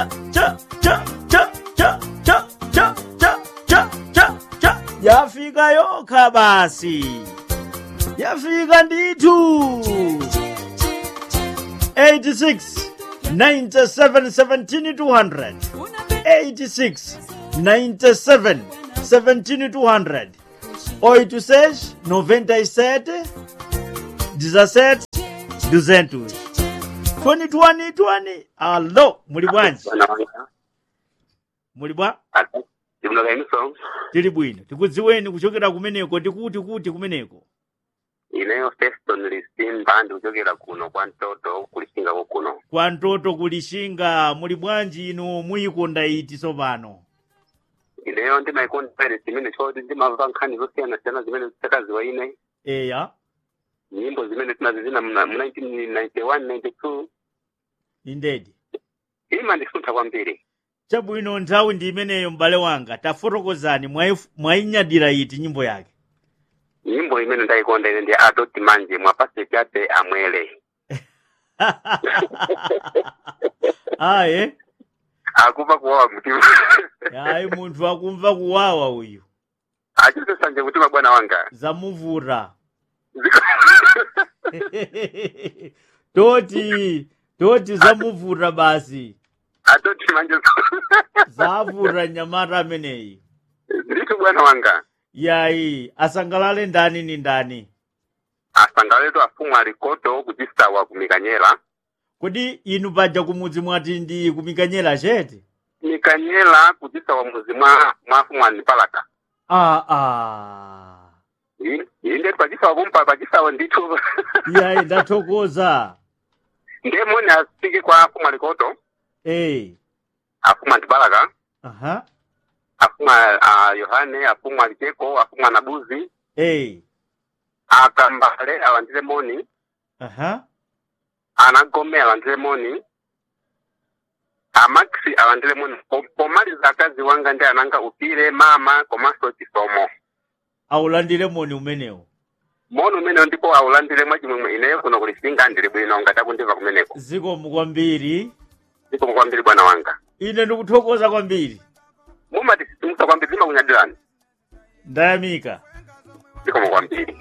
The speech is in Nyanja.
cha cha cha cha cha cha cha cha cha cha cha yafika yokha basi yafika ndithu 86 97 17 200 86 97 17 200 86 97 17 200 2020 20 alo muli bwanji muli bwa ndimulakaimiso tili bwino tikudziweni kuchokera kumeneko tikuti kuti kumeneko ineyo feston lisimba ndikuchokera kuno kwa mtoto kulisingako kuno kwa ntoto kulishinga muli bwanji inu muyikonda iti tsopano ineyo ndimayikonda pere zimene choti ndimamva nkhani zosiyana-siyana zimene zitakaziwa ine eya nyimbo zimene tinazizina mu 1991 92 indedi ima ndisuntha kwambiri chabwino nthawi ndi imeneyo m'bale wanga tafotokozani mwayi- mwayinyadira iti nyimbo yake nyimbo imene ndayikonda ine ndi adoti manje mwapaseti ate amwele aye akuva kuwawa mtima ayi munthu akumva kuwawa uyu achitesanje mtima bwana wanga zamuvuta Ziko- toti toti zamuvuta basi adoti manje zavuta nyamata ameneyi ndithu bwana wanga yayi asangalale ndani ni ndani asangaletu afumu alikoto kuchisawa kumikanyela kodi inu paja kumudzi mwati ndi kumikanyela chete mikanyela kuchisawa muzi mwa mwafumu anipalaka ah, ah. inde pachisawa kumpa pachisawa ndithu yayi ndathokoza ndemoni asike kwa afumu alikoto eh afumu antipalaka aha afumu a yohane afumu aliteko afumu anabuzi eh akambale alandire moni aha anagome alandire moni amaxi alandire moni Po- pomaliza akazi wanga ndi ananga upire mama komanso chisomo aulandire moni umenewo moni umenewo ndipo aulandire mwachimwemwe ineyo kuno kulisinga ndili bwino ngati akundiva kumeneko zikomo kwambiri zikomo kwambiri bwana wanga ine ndikuthokoza kwambiri mumati sisimusa kwambiri zimakunyadirani ndayamika zikomo kwambiri